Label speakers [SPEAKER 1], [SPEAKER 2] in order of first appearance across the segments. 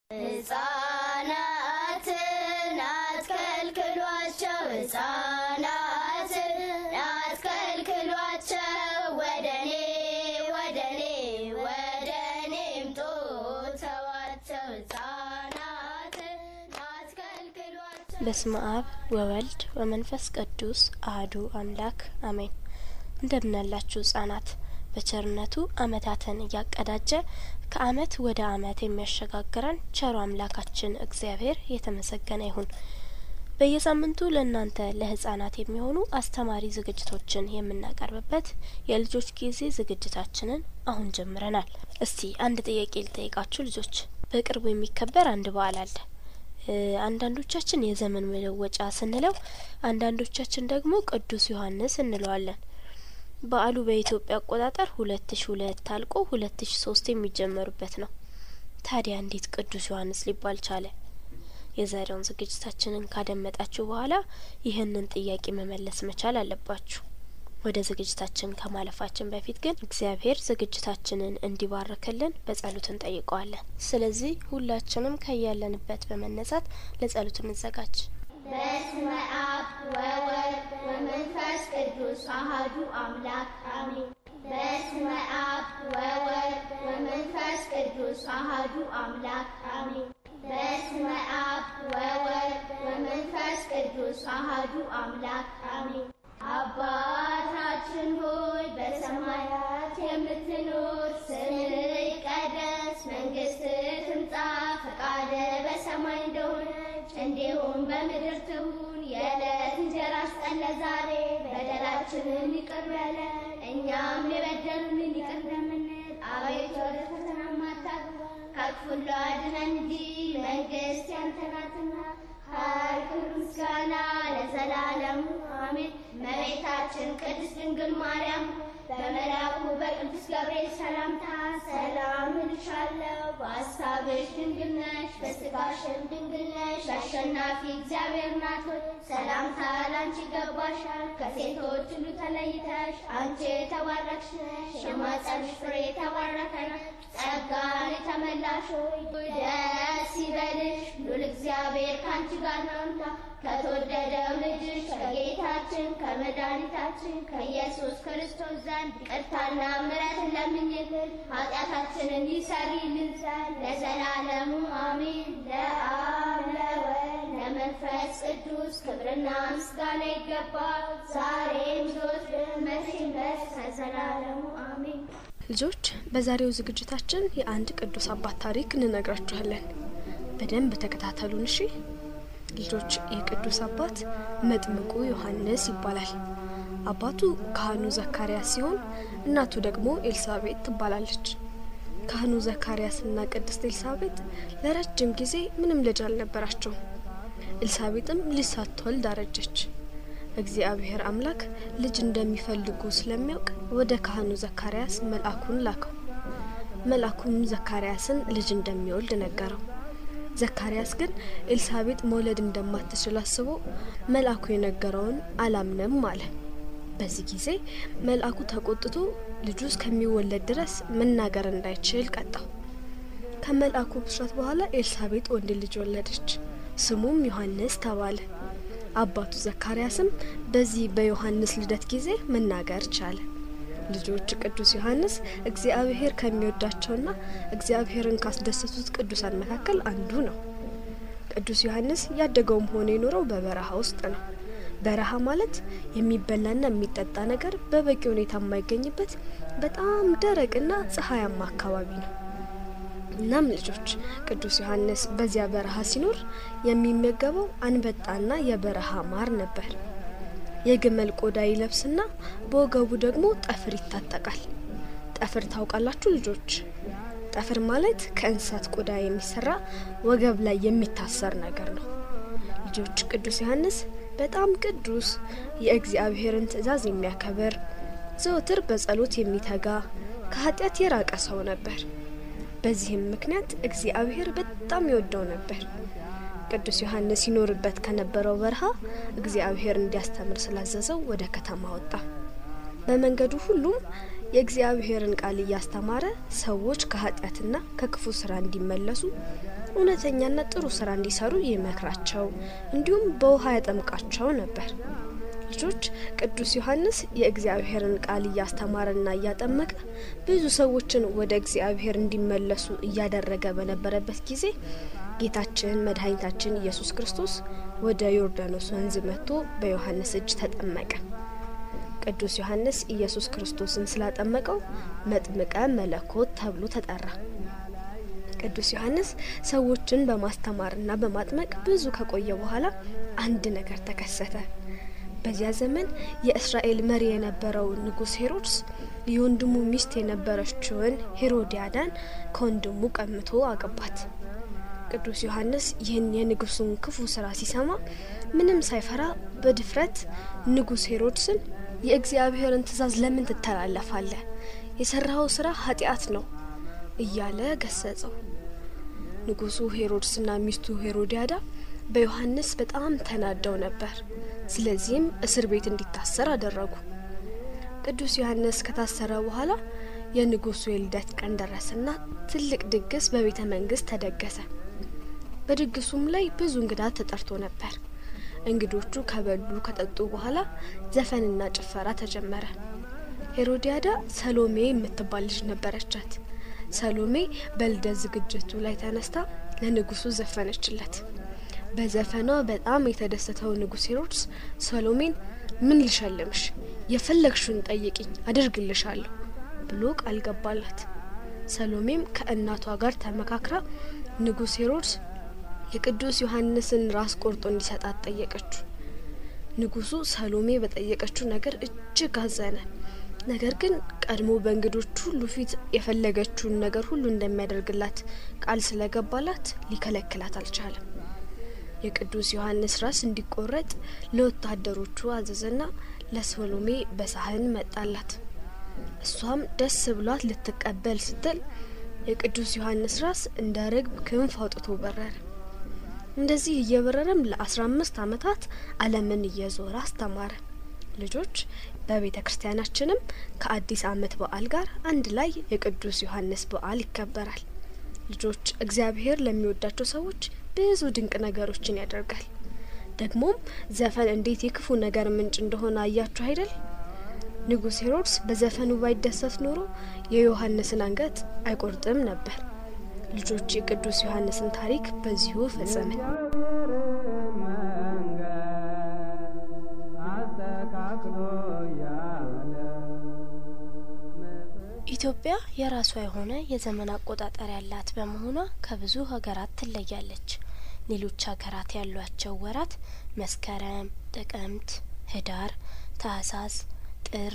[SPEAKER 1] ሕፃናትን አትከልክሏቸው፣ ሕፃናትን አትከልክሏቸው፣ ወደኔ ወደኔ ወደኔ ምጡ ተዋቸው፣ ሕፃናትን አትከልክሏቸው።
[SPEAKER 2] በስመ አብ ወወልድ ወመንፈስ ቅዱስ አህዱ አምላክ አሜን። እንደምናላችሁ ህጻናት በቸርነቱ አመታትን እያቀዳጀ ከአመት ወደ አመት የሚያሸጋግረን ቸሩ አምላካችን እግዚአብሔር የተመሰገነ ይሁን። በየሳምንቱ ለእናንተ ለህጻናት የሚሆኑ አስተማሪ ዝግጅቶችን የምናቀርብበት የልጆች ጊዜ ዝግጅታችንን አሁን ጀምረናል። እስቲ አንድ ጥያቄ ልጠይቃችሁ ልጆች። በቅርቡ የሚከበር አንድ በዓል አለ። አንዳንዶቻችን የዘመን መለወጫ ስንለው፣ አንዳንዶቻችን ደግሞ ቅዱስ ዮሐንስ እንለዋለን። በዓሉ በኢትዮጵያ አቆጣጠር ሁለት ሺ ሁለት አልቆ ሁለት ሺ ሶስት የሚጀመሩበት ነው። ታዲያ እንዴት ቅዱስ ዮሐንስ ሊባል ቻለ? የዛሬውን ዝግጅታችንን ካደመጣችሁ በኋላ ይህንን ጥያቄ መመለስ መቻል አለባችሁ። ወደ ዝግጅታችን ከማለፋችን በፊት ግን እግዚአብሔር ዝግጅታችንን እንዲባርክልን በጸሎት እንጠይቀዋለን። ስለዚህ ሁላችንም ከያለንበት በመነሳት ለጸሎት እንዘጋጅ።
[SPEAKER 1] በስመ አብ ወወልድ ወመንፈስ ቅዱስ አሐዱ አምላክ አሜን። በስመ አብ ወወልድ ወመንፈስ ቅዱስ አሐዱ አምላክ አሜን። በስመ አብ ወወልድ ወመንፈስ ቅዱስ አሐዱ አምላክ አሜን። አባታችን ሆይ በሰማያት የምትኖር፣ ስምህ ይቀደስ፣ መንግስትህ ትምጣ፣ ፈቃድህ በሰማይ እንደሆነች እንዲሁም በምድር ትሁን። የዕለት እንጀራችንን ስጠን ዛሬ፣ በደላችንን ይቅር በለን እኛም የበደሉንን ይቅር እንደምንል፣ አቤቱ ወደ ፈተና አታግባን ከክፉ ሁሉ አድነን እንጂ መንግስት ያንተ ናትና ኃይል፣ ክብር፣ ምስጋና ለዘላለሙ አሜን። እመቤታችን ቅድስት ድንግል ማርያም በመልአኩ በቅዱስ ገብርኤል ሰላምታ ሰላም እልሻለሁ፣ በሐሳብሽ ድንግል ነሽ፣ በሥጋሽም ድንግል ነሽ። አሸናፊ እግዚአብሔር ናት ሆይ ሰላምታ ላንቺ ይገባሻል። ከሴቶች ሁሉ ተለይተሽ አንቺ የተባረክሽ ነሽ፣ የማኅፀንሽ ፍሬ የተባረከ ነው። ጸጋን የተመላሽ ሆይ ደስ ይበልሽ፣ ሉል እግዚአብሔር ከአንቺ ጋር ነውና ከተወደደው ልጅሽ ከጌታችን ከመድኃኒታችን ከኢየሱስ ክርስቶስ ዘንድ ይቅርታና ምሕረትን ለምኝልን ኃጢአታችንን ይሰሪልን ዘንድ ለዘላለሙ አሜን። ለአብ ለወልድ ለመንፈስ ቅዱስ ክብርና ምስጋና ይገባል፣ ዛሬም ዘወትርም መቼም ድረስ ከዘላለሙ አሜን።
[SPEAKER 2] ልጆች በዛሬው ዝግጅታችን የአንድ ቅዱስ አባት ታሪክ እንነግራችኋለን። በደንብ ተከታተሉን እሺ። ልጆች የቅዱስ አባት መጥምቁ ዮሐንስ ይባላል። አባቱ ካህኑ ዘካርያስ ሲሆን እናቱ ደግሞ ኤልሳቤጥ ትባላለች። ካህኑ ዘካርያስና ቅድስት ኤልሳቤጥ ለረጅም ጊዜ ምንም ልጅ አልነበራቸውም። ኤልሳቤጥም ልጅ ሳትወልድ አረጀች። እግዚአብሔር አምላክ ልጅ እንደሚፈልጉ ስለሚያውቅ ወደ ካህኑ ዘካርያስ መልአኩን ላከው። መልአኩም ዘካርያስን ልጅ እንደሚወልድ ነገረው። ዘካርያስ ግን ኤልሳቤጥ መውለድ እንደማትችል አስቦ መልአኩ የነገረውን አላምንም አለ። በዚህ ጊዜ መልአኩ ተቆጥቶ ልጁ እስከሚወለድ ድረስ መናገር እንዳይችል ቀጣው። ከመልአኩ ብስራት በኋላ ኤልሳቤጥ ወንድ ልጅ ወለደች። ስሙም ዮሐንስ ተባለ። አባቱ ዘካርያስም በዚህ በዮሐንስ ልደት ጊዜ መናገር ቻለ። ልጆች ቅዱስ ዮሐንስ እግዚአብሔር ከሚወዳቸውና እግዚአብሔርን ካስደሰቱት ቅዱሳን መካከል አንዱ ነው። ቅዱስ ዮሐንስ ያደገውም ሆነ የኖረው በበረሃ ውስጥ ነው። በረሃ ማለት የሚበላና የሚጠጣ ነገር በበቂ ሁኔታ የማይገኝበት በጣም ደረቅና ፀሐያማ አካባቢ ነው። እናም ልጆች ቅዱስ ዮሐንስ በዚያ በረሃ ሲኖር የሚመገበው አንበጣና የበረሃ ማር ነበር። የግመል ቆዳ ይለብስና በወገቡ ደግሞ ጠፍር ይታጠቃል። ጠፍር ታውቃላችሁ ልጆች? ጠፍር ማለት ከእንስሳት ቆዳ የሚሰራ ወገብ ላይ የሚታሰር ነገር ነው። ልጆች ቅዱስ ዮሐንስ በጣም ቅዱስ፣ የእግዚአብሔርን ትእዛዝ የሚያከብር፣ ዘወትር በጸሎት የሚተጋ፣ ከኃጢአት የራቀ ሰው ነበር። በዚህም ምክንያት እግዚአብሔር በጣም ይወደው ነበር። ቅዱስ ዮሐንስ ይኖርበት ከነበረው በረሃ እግዚአብሔር እንዲያስተምር ስላዘዘው ወደ ከተማ ወጣ። በመንገዱ ሁሉም የእግዚአብሔርን ቃል እያስተማረ ሰዎች ከኃጢአትና ከክፉ ስራ እንዲመለሱ እውነተኛና ጥሩ ስራ እንዲሰሩ ይመክራቸው፣ እንዲሁም በውሃ ያጠምቃቸው ነበር። ልጆች ቅዱስ ዮሐንስ የእግዚአብሔርን ቃል እያስተማረና እያጠመቀ ብዙ ሰዎችን ወደ እግዚአብሔር እንዲመለሱ እያደረገ በነበረበት ጊዜ ጌታችን መድኃኒታችን ኢየሱስ ክርስቶስ ወደ ዮርዳኖስ ወንዝ መጥቶ በዮሐንስ እጅ ተጠመቀ። ቅዱስ ዮሐንስ ኢየሱስ ክርስቶስን ስላጠመቀው መጥምቀ መለኮት ተብሎ ተጠራ። ቅዱስ ዮሐንስ ሰዎችን በማስተማርና በማጥመቅ ብዙ ከቆየ በኋላ አንድ ነገር ተከሰተ። በዚያ ዘመን የእስራኤል መሪ የነበረው ንጉሥ ሄሮድስ የወንድሙ ሚስት የነበረችውን ሄሮዲያዳን ከወንድሙ ቀምቶ አገባት። ቅዱስ ዮሐንስ ይህን የንጉሱን ክፉ ስራ ሲሰማ ምንም ሳይፈራ በድፍረት ንጉሥ ሄሮድስን የእግዚአብሔርን ትእዛዝ ለምን ትተላለፋለህ? የሰራኸው ስራ ኃጢአት ነው እያለ ገሰጸው። ንጉሱ ሄሮድስና ሚስቱ ሄሮዲያዳ በዮሐንስ በጣም ተናደው ነበር። ስለዚህም እስር ቤት እንዲታሰር አደረጉ። ቅዱስ ዮሐንስ ከታሰረ በኋላ የንጉሱ የልደት ቀን ደረሰና ትልቅ ድግስ በቤተ መንግስት ተደገሰ። በድግሱም ላይ ብዙ እንግዳ ተጠርቶ ነበር። እንግዶቹ ከበሉ ከጠጡ በኋላ ዘፈንና ጭፈራ ተጀመረ። ሄሮዲያዳ ሰሎሜ የምትባል ልጅ ነበረቻት። ሰሎሜ በልደት ዝግጅቱ ላይ ተነስታ ለንጉሱ ዘፈነችለት። በዘፈኗ በጣም የተደሰተው ንጉሥ ሄሮድስ ሰሎሜን ምን ልሸልምሽ? የፈለግሽውን ጠይቂኝ አድርግልሻለሁ ብሎ ቃል ገባላት። ሰሎሜም ከእናቷ ጋር ተመካክራ ንጉሥ ሄሮድስ የቅዱስ ዮሐንስን ራስ ቆርጦ እንዲሰጣት ጠየቀችው። ንጉሱ ሰሎሜ በጠየቀችው ነገር እጅግ አዘነ። ነገር ግን ቀድሞ በእንግዶች ሁሉ ፊት የፈለገችውን ነገር ሁሉ እንደሚያደርግላት ቃል ስለገባላት ሊከለክላት አልቻለም። የቅዱስ ዮሐንስ ራስ እንዲቆረጥ ለወታደሮቹ አዘዘና ለሰሎሜ በሳህን መጣላት። እሷም ደስ ብሏት ልትቀበል ስትል የቅዱስ ዮሐንስ ራስ እንደ ርግብ ክንፍ አውጥቶ በረረ። እንደዚህ እየበረረም ለአስራ አምስት ዓመታት ዓለምን እየዞረ አስተማረ። ልጆች በቤተ ክርስቲያናችንም ከአዲስ ዓመት በዓል ጋር አንድ ላይ የቅዱስ ዮሐንስ በዓል ይከበራል። ልጆች እግዚአብሔር ለሚወዳቸው ሰዎች ብዙ ድንቅ ነገሮችን ያደርጋል። ደግሞም ዘፈን እንዴት የክፉ ነገር ምንጭ እንደሆነ አያችሁ አይደል? ንጉሥ ሄሮድስ በዘፈኑ ባይደሰት ኖሮ የዮሐንስን አንገት አይቆርጥም ነበር። ልጆች የቅዱስ ዮሐንስን ታሪክ በዚሁ ፈጸምን።
[SPEAKER 3] ኢትዮጵያ የራሷ የሆነ የዘመን አቆጣጠር ያላት በመሆኗ ከብዙ ሀገራት ትለያለች። ሌሎች ሀገራት ያሏቸው ወራት መስከረም፣ ጥቅምት፣ ህዳር፣ ታህሳስ፣ ጥር፣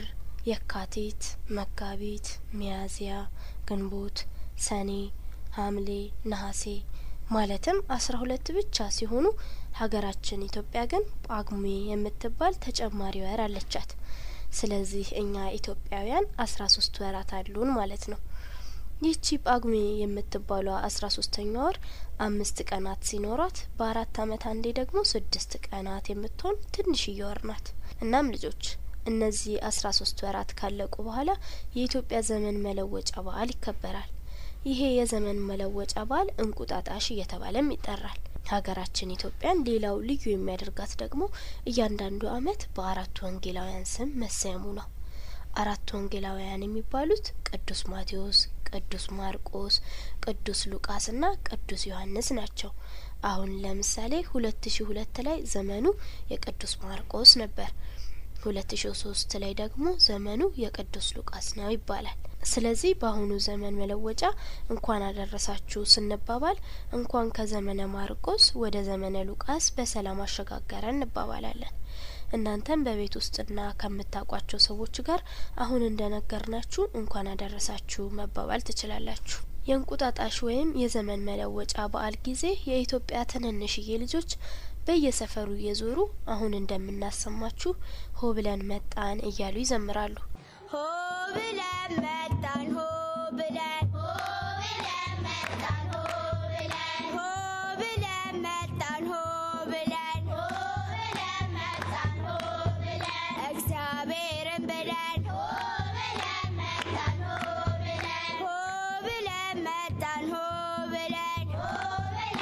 [SPEAKER 3] የካቲት፣ መጋቢት፣ ሚያዝያ፣ ግንቦት፣ ሰኔ፣ ሐምሌ፣ ነሐሴ ማለትም አስራ ሁለት ብቻ ሲሆኑ ሀገራችን ኢትዮጵያ ግን ጳጉሜ የምትባል ተጨማሪ ወር አለቻት። ስለዚህ እኛ ኢትዮጵያውያን አስራ ሶስት ወራት አሉን ማለት ነው። ይህቺ ጳጉሜ የምትባሏ አስራ ሶስተኛ ወር አምስት ቀናት ሲኖሯት በአራት አመት አንዴ ደግሞ ስድስት ቀናት የምትሆን ትንሽዬ ወር ናት። እናም ልጆች እነዚህ አስራ ሶስት ወራት ካለቁ በኋላ የኢትዮጵያ ዘመን መለወጫ በዓል ይከበራል። ይሄ የዘመን መለወጫ በዓል እንቁጣጣሽ እየተባለም ይጠራል። ሀገራችን ኢትዮጵያን ሌላው ልዩ የሚያደርጋት ደግሞ እያንዳንዱ አመት በአራቱ ወንጌላውያን ስም መሰየሙ ነው። አራቱ ወንጌላውያን የሚባሉት ቅዱስ ማቴዎስ፣ ቅዱስ ማርቆስ፣ ቅዱስ ሉቃስ እና ቅዱስ ዮሐንስ ናቸው። አሁን ለምሳሌ ሁለት ሺ ሁለት ላይ ዘመኑ የቅዱስ ማርቆስ ነበር። ሁለት ሺ ሶስት ላይ ደግሞ ዘመኑ የቅዱስ ሉቃስ ነው ይባላል። ስለዚህ በአሁኑ ዘመን መለወጫ እንኳን አደረሳችሁ ስንባባል እንኳን ከዘመነ ማርቆስ ወደ ዘመነ ሉቃስ በሰላም አሸጋገረ እንባባላለን። እናንተም በቤት ውስጥና ከምታውቋቸው ሰዎች ጋር አሁን እንደነገርናችሁ እንኳን አደረሳችሁ መባባል ትችላላችሁ። የእንቁጣጣሽ ወይም የዘመን መለወጫ በዓል ጊዜ የኢትዮጵያ ትንንሽዬ ልጆች በየሰፈሩ እየዞሩ አሁን እንደምናሰማችሁ ሆ ብለን መጣን እያሉ ይዘምራሉ።
[SPEAKER 1] ሆ ብለን መጣን ሆ ብለን ሆ ብለን መጣን ሆ ብለን ሆ ብለን መጣን ሆ ብለን ሆ ብለን መጣን ሆ ብለን እግዚአብሔርን ብለን ሆ ብለን መጣን ሆ ብለን ሆ ብለን መጣን ሆ ብለን ሆ ብለን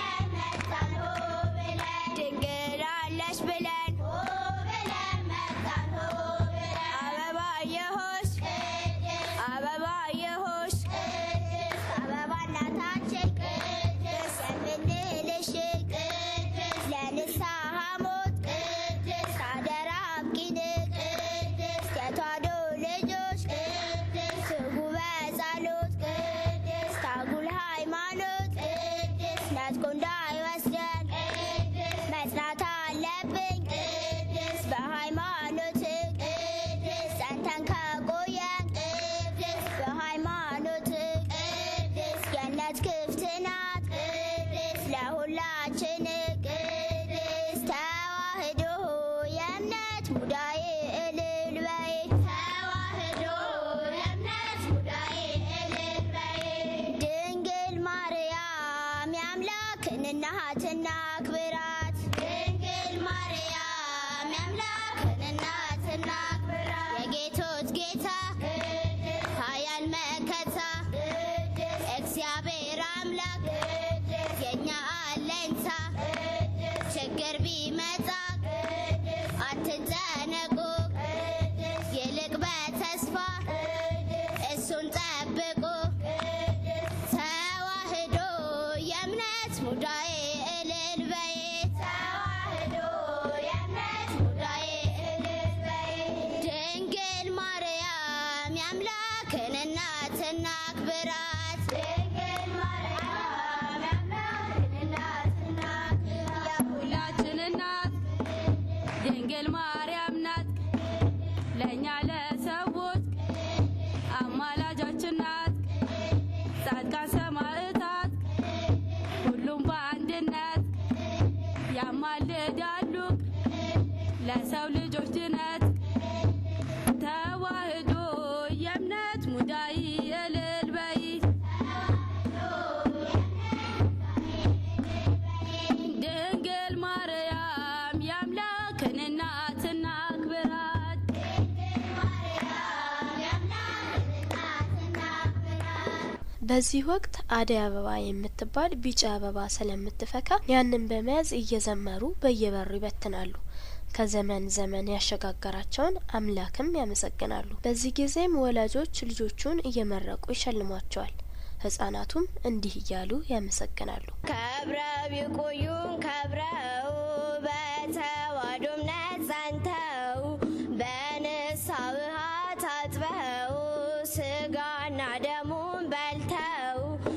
[SPEAKER 1] ነጥቆ እንዳይወስደን መጽናት አለብኝ በሃይማኖት ጸንተን ከቆየን በሃይማኖት ገነት ክፍት ናት ለሁላችን ቅድስት ተዋህዶ የእምነት ሙዳዬ እልል በይ ተዋህዶ የእምነት ሙዳዬ እልል በይ ድንግል ማርያም የአምላክን እናት እናክብራት ድንግል ማርያም የአምላክን እናት እናክብራት የጌቶች ጌታ ኃያል መከታ እግዚአብሔር አምላክ የእኛ አለኝታ ችግር ቢመጣ አትጨነቁ ይልቅ በተስፋ እሱን ጠብቁ ተዋህዶ የእምነት ሙዳዬ እልል በይ ተዋህዶ የእምነት ሙዳዬ እልል በይ ድንግል ማርያም የአምላክን እናት እናክብራት ድንግል ማርያም የአምላክን እናት እናክብራት
[SPEAKER 4] ሁላችን እናት ድንግል ማርያም ናት። ለእኛ ለሰዎች አማላጃችን ናት። ጻድቃን ሰማዕታት ሁሉም በአንድነት ያማልዳሉ ለሰው ልጆች ድነት። ተዋህዶ የእምነት ሙዳይ እልል በይ ድንግል ማርያም የአምላክን እናት እናክብራት።
[SPEAKER 3] በዚህ ወቅት አደይ አበባ የምትባል ቢጫ አበባ ስለምትፈካ ያንን በመያዝ እየዘመሩ በየበሩ ይበትናሉ። ከዘመን ዘመን ያሸጋገራቸውን አምላክም ያመሰግናሉ። በዚህ ጊዜም ወላጆች ልጆቹን እየመረቁ ይሸልሟቸዋል። ህጻናቱም እንዲህ እያሉ ያመሰግናሉ።
[SPEAKER 1] ከብረው ይቆዩን ከብረው በተዋሕዶ እምነት ጸንተው በንስሐ ውሃ ታጥበው ስጋና ደሙን በልተው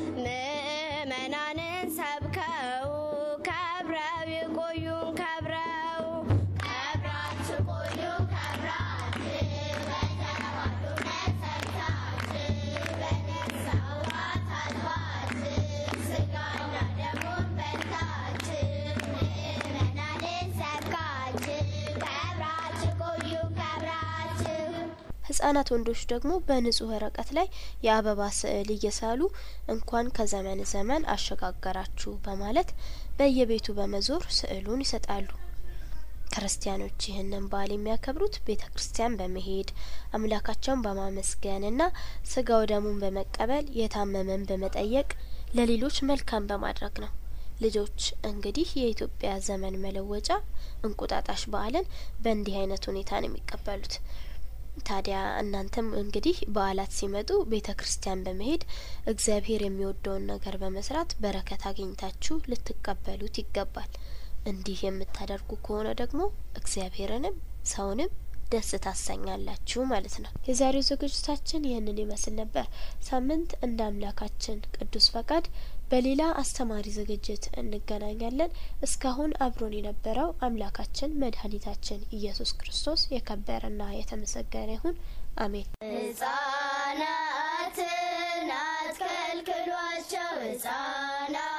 [SPEAKER 1] ምእመናንን ሰብከው ከብረው ይቆዩን ከብረው ከብራችሁ ቆዩ ከብራችሁ በተዋሕዶ እምነት ጸንታችሁ በንስሐ ውሃ ታጥባችሁ ስጋና ደሙን በልታችሁ ምእመናንን ሰብካችሁ ከብራችሁ ቆዩ ከብራችሁ
[SPEAKER 3] ህጻናት ወንዶች ደግሞ በንጹህ ወረቀት ላይ የአበባ ስዕል እየሳሉ እንኳን ከዘመን ዘመን አሸጋገራችሁ በማለት በየቤቱ በመዞር ስዕሉን ይሰጣሉ። ክርስቲያኖች ይህንን በዓል የሚያከብሩት ቤተ ክርስቲያን በመሄድ አምላካቸውን በማመስገንና ስጋው ደሙን በመቀበል የታመመን በመጠየቅ ለሌሎች መልካም በማድረግ ነው። ልጆች እንግዲህ የኢትዮጵያ ዘመን መለወጫ እንቁጣጣሽ በዓልን በእንዲህ አይነት ሁኔታ ነው የሚቀበሉት። ታዲያ እናንተም እንግዲህ በዓላት ሲመጡ ቤተ ክርስቲያን በመሄድ እግዚአብሔር የሚወደውን ነገር በመስራት በረከት አግኝታችሁ ልትቀበሉት ይገባል። እንዲህ የምታደርጉ ከሆነ ደግሞ እግዚአብሔርንም ሰውንም ደስ ታሰኛላችሁ ማለት ነው። የዛሬው ዝግጅታችን ይህንን ይመስል ነበር። ሳምንት እንደ አምላካችን ቅዱስ ፈቃድ በሌላ አስተማሪ ዝግጅት እንገናኛለን። እስካሁን አብሮን የነበረው አምላካችን መድኃኒታችን ኢየሱስ ክርስቶስ የከበረና የተመሰገነ ይሁን። አሜን።
[SPEAKER 1] ሕፃናትን አትከልክሏቸው ሕፃናት